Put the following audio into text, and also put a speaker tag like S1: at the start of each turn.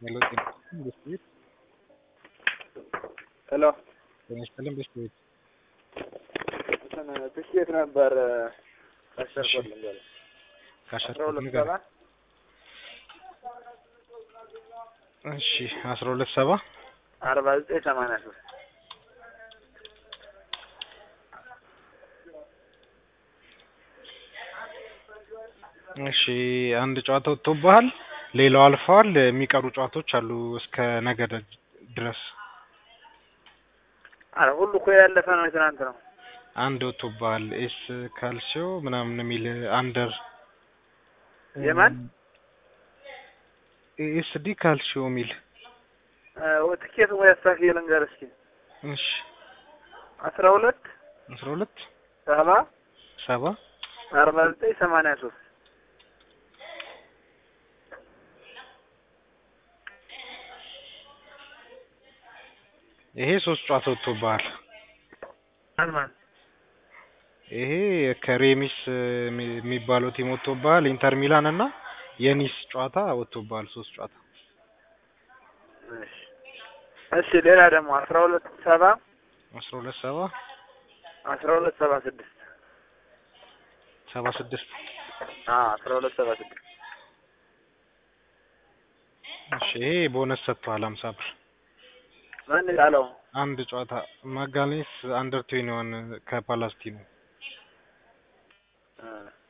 S1: ሄሎ ጤና ይስጥልኝ ብስክሌት
S2: ሄሎ
S1: ጤና ይስጥልኝ ብስክሌት
S2: እንትን ብስኬት ነበር አሸርኮልኝ በለ
S1: ካሸር
S2: አስራ ሁለት
S1: ንገር
S2: ሰባ
S1: እሺ አስራ ሁለት ሰባ
S2: አርባ ዘጠኝ ሰማንያ ሶስት
S1: እሺ አንድ ጨዋታ ወጥቶብሃል ሌላው አልፈዋል የሚቀሩ ጨዋታዎች አሉ እስከ ነገ ደ- ድረስ
S2: አረ ሁሉ እኮ ያለፈ ነው የትናንት ነው
S1: አንድ ወጥቶብሃል ኤስ ካልሲዮ ምናምን የሚል አንደር
S2: የማን
S1: ኤስዲ ካልሲዮ የሚል
S2: እ ትኬት ወይ አስተካክዬ ልንገር እስኪ
S1: እሺ
S2: አስራ ሁለት
S1: አስራ ሁለት
S2: ሰባ
S1: ሰባ
S2: አርባ ዘጠኝ ሰማንያ ሶስት
S1: ይሄ ሶስት ጨዋታ ወጥቶብሃል
S2: ማን ማን
S1: ይሄ ከሬሚስ የሚ- የሚባለው ቲም ወጥቶብሃል ኢንተር ሚላን እና የኒስ ጨዋታ ወጥቶብሃል ሶስት ጨዋታ
S2: እሺ እሺ ሌላ ደግሞ አስራ ሁለት ሰባ
S1: አስራ ሁለት ሰባ
S2: አስራ ሁለት ሰባ ስድስት
S1: ሰባ ስድስት
S2: አዎ አስራ ሁለት ሰባ ስድስት
S1: እሺ ይሄ ቦነስ ሰጥቷል ሀምሳ ብር
S2: ማን ቃለው
S1: አንድ ጨዋታ ማጋሌስ አንደር ትዌኒ ዋን ከፓላስቲኖ
S2: እ